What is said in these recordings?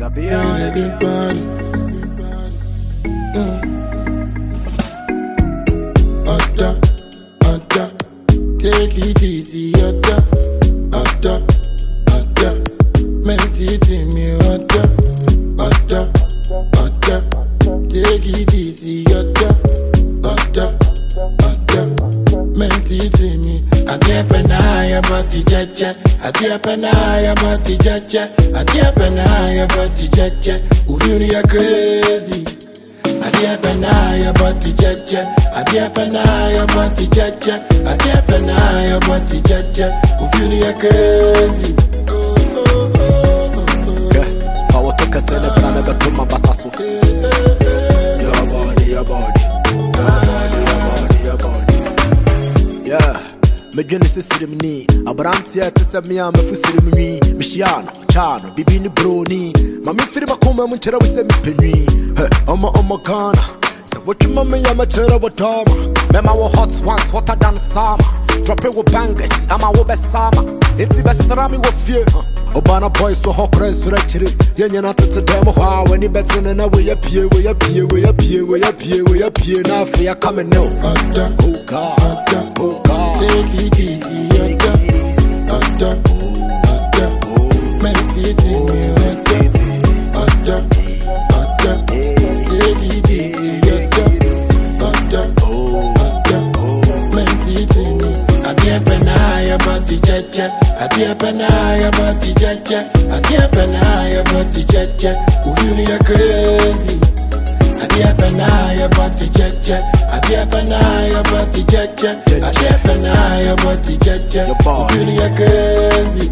Sabi on a good body. Oda, Oda, take it easy, Oda, Oda, Oda, meditate me, Oda, Oda, Oda, take it easy, Oda, Oda, Oda, meditate me. Adia penaya bati jaja, adia penaya bati jaja, adia penaya bati jaja. Uvuni ya crazy. Adia penaya bati jaja, adia penaya bati jaja, adia penaya bati jaja. Uvuni ya crazy. Oh, oh, oh, oh, Yeah. Fa wato kɛsɛ ne bra ne bɛto ma basa so Your body, your body. Your body, your body, your body. Yeah. medwene sɛ sirem ni aberanteɛ te sɛ me a mafu sirem nwi mehyia no kyaa no bibi ne broni ma memfiri makoma mu nkyerɛ wo sɛ mepɛ nwi Hɛ, ɔma ɔmɔ ghana sɛ wotwema me yɛ makyerɛ wo tɔma mɛma wo hot ones hotter than summer drɔpe wo bangers ama wobɛsama enti bɛsra me wɔ fie ɔbana boys wɔ hɔ kora nsoro akyire yɛnyina tete dɛm hɔ a w'ani bɛtene na woyɛ pie woyɛ pie woyɛ pie woyɛ pie woyɛ pie na afei aka me ne wo Oda, Oh God, oh God. take it easy, Oda, Oda, Oda, meditate me, Oda, Oda, Oda, take it easy, Oda, Oda, Oda, meditate me. Adia penaya bati jaja, adia penaya bati jaja, adia penaya bati jaja. Uvuni ya crazy. Adia penaya bati jaja, adia penaya bati jaja, adia penaya bati jaja. Your body. Uvuni ya crazy.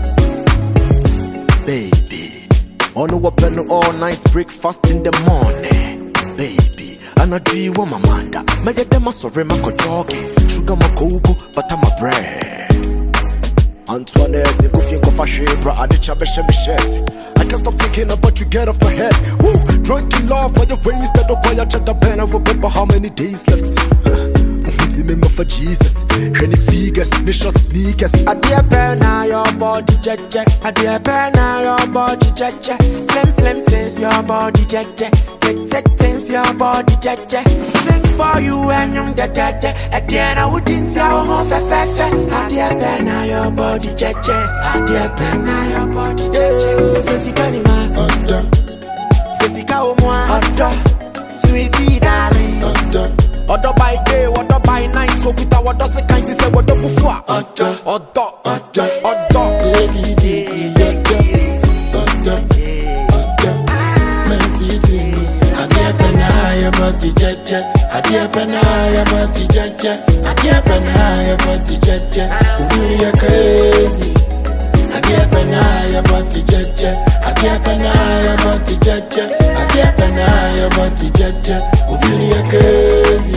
baby. On the weapon all night breakfast in the morning, baby. And I do you want my manda. My dem sorry, my jogging. Sugar my cocoa, but I'm a bread. Antoinette, you go think of a shape, bro. I did chabbe me shirt. I can't stop thinking about you, get off my head. Woo, drunk in love by your ways that don't buy a chat up and I remember how many days left. Ti me for Jesus. Hwɛ figures, ne short sneakers. Adeɛ pɛ na your body jɛjɛ. Adeɛ pɛ na your body jɛjɛ. Slim slim things your body jɛjɛ. Thick thick things your body jɛjɛ. Sing for you ɛnyum dɛdɛdɛ. Ɛdeɛ na wodi nti awo ho fɛfɛɛfɛ. Adeɛ pɛ na your body jɛjɛ. Adeɛ pɛ na your body jɛjɛ. Sɛ sika ni ma, Oda, sɛ sika wo mu a. Ɔdɔ, sweetie darling. Oda, Ọdọ by day, ọdọ by night, òkúta ọdọ sí kan ti sẹ ọdọ bufu a. Ọdọ. ọdọ Ọdọ. ọdọ. take it easy, Oda, Oda, Oda, meditate me. Adia penaya bati jaja, adia penaya bati jaja, adia penaya bati jaja. Uvuni ya crazy. Adia penaya bati jaja, adia penaya bati jaja, adia penaya bati jaja. Uvuni ya crazy.